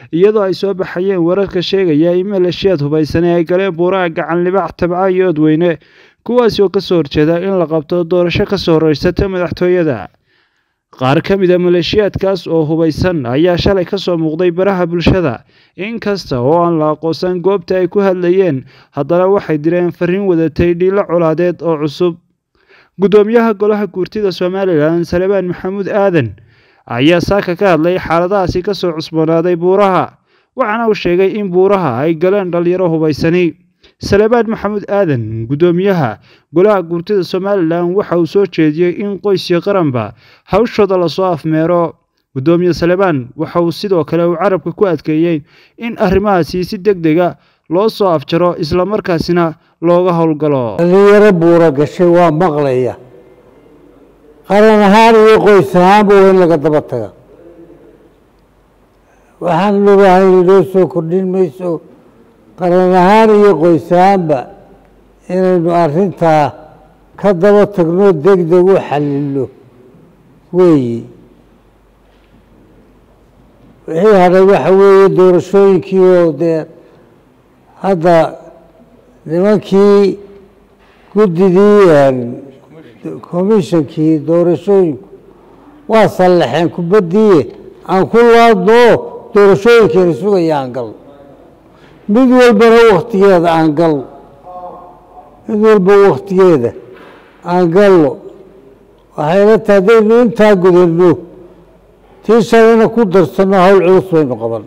iyadoo ay soo baxayeen wararka sheegaya in maleeshiyaad hubaysane ay galeen buuraha gacan libax tabca iyo odweyne kuwaasi oo kasoo horjeeda in la qabto doorasho kasoo horeysata madaxtooyada qaar ka mid a maleeshiyaadkaas oo hubaysan ayaa shalay kasoo muuqday baraha bulshada inkasta oo aan la aqoonsan goobta ay ku hadlayeen haddana waxay direen fariin wadatay dhiilo colaadeed oo cusub guddoomiyaha golaha guurtida somalilan salebaan maxamuud aadan ayaa saaka ka hadlay xaaladahaasi kasoo cusboonaaday buuraha waxaana uu sheegay in buuraha ay galeen dhalinyaro hubaysani salebaan maxamuud aadan guddoomiyaha golaha guurtida somalilan waxa uu soo jeediyey in qoys iyo qaranba hawshooda lasoo afmeero guddoomiye salebaan waxa uu sidoo kale uu carabka ku adkeeyey in arrimahaasi si deg dega loo soo afjaro islamarkaasina looga howlgalo dhalinyaro buura gashay waa maqlaya qaran ahaan iyo qoys ahaanba waa in laga daba taga waxaan ogahay inoo soo kordhin mayso qaran ahaan iyo qoys ahaanba inaynu arrintaa ka daba tagno deg deg u xalilo weeyi wixii hadhay waxa weeye doorashooyinkii oo dee hadda nimankii guddidii commishonkii doorashooyinku waa sallaxeen kubaddiiye aan ku laadno doorashooyinkeena sugaya aan galno mid walbana waktigeeda aan galno mid walba waktigeeda aan galno waxayla tahay haddaynu intaa gudanno tii shalena ku darsanno hawl culus baynu qaban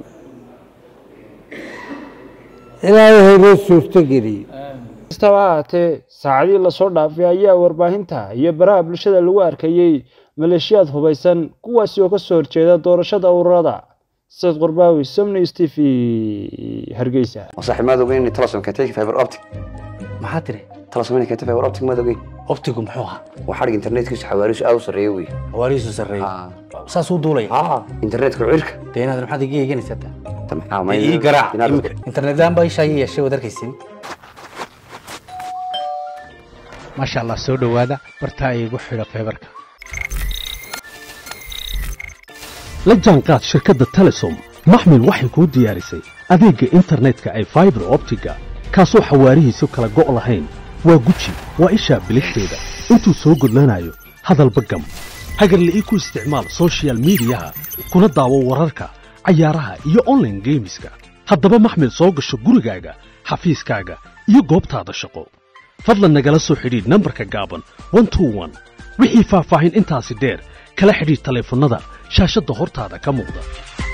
ilaahay haynoo suurto geliyo kastaba ahaatee saacadii lasoo dhaafay ayaa warbaahinta iyo baraha bulshada lagu arkayey maleeshiyaad hubaysan kuwaasi oo kasoo horjeeda doorashada ururada sayd qurbaawi somnews t v hargeysa صاحب ما دوغين تلصم كتيك فايبر اوبتيك maxaa tiri تلصم كتيك فايبر اوبتيك ما دوغين optigu muxuu ahaa وحرق انترنت كيس حواريش او سريوي hawaarihiisu sarreeyey اه saasuu duulaya اه انترنت كعيرك dee inaad maxaad iga eeganaysaa taa تمام dee ii garaac imika internetaan baa ishaa ii yeeshay waad arkaysin maasha allah soo dhowaada bartaa iigu xidha feebarka la jaanqaad shirkadda telesom maxmil waxay kuu diyaarisay adeegga internetka ay faibar optiga kaasoo xawaarihiisu kala go' lahayn waa guji waa ishaa biligteeda intuu soo gudlanayo hadalba gam hagarla'ii ku isticmaal soshiyal miidiyaha kuna daawo wararka cayaaraha iyo onlaine geemiska haddaba maxmil soo gasho gurigaaga xafiiskaaga iyo goobtaada shaqo fadlan nagala soo xidhiidh nambarka gaaban wixii faahfaahin intaasi dheer kala xidhiidh taleefannada shaashadda hortaada ka muuqda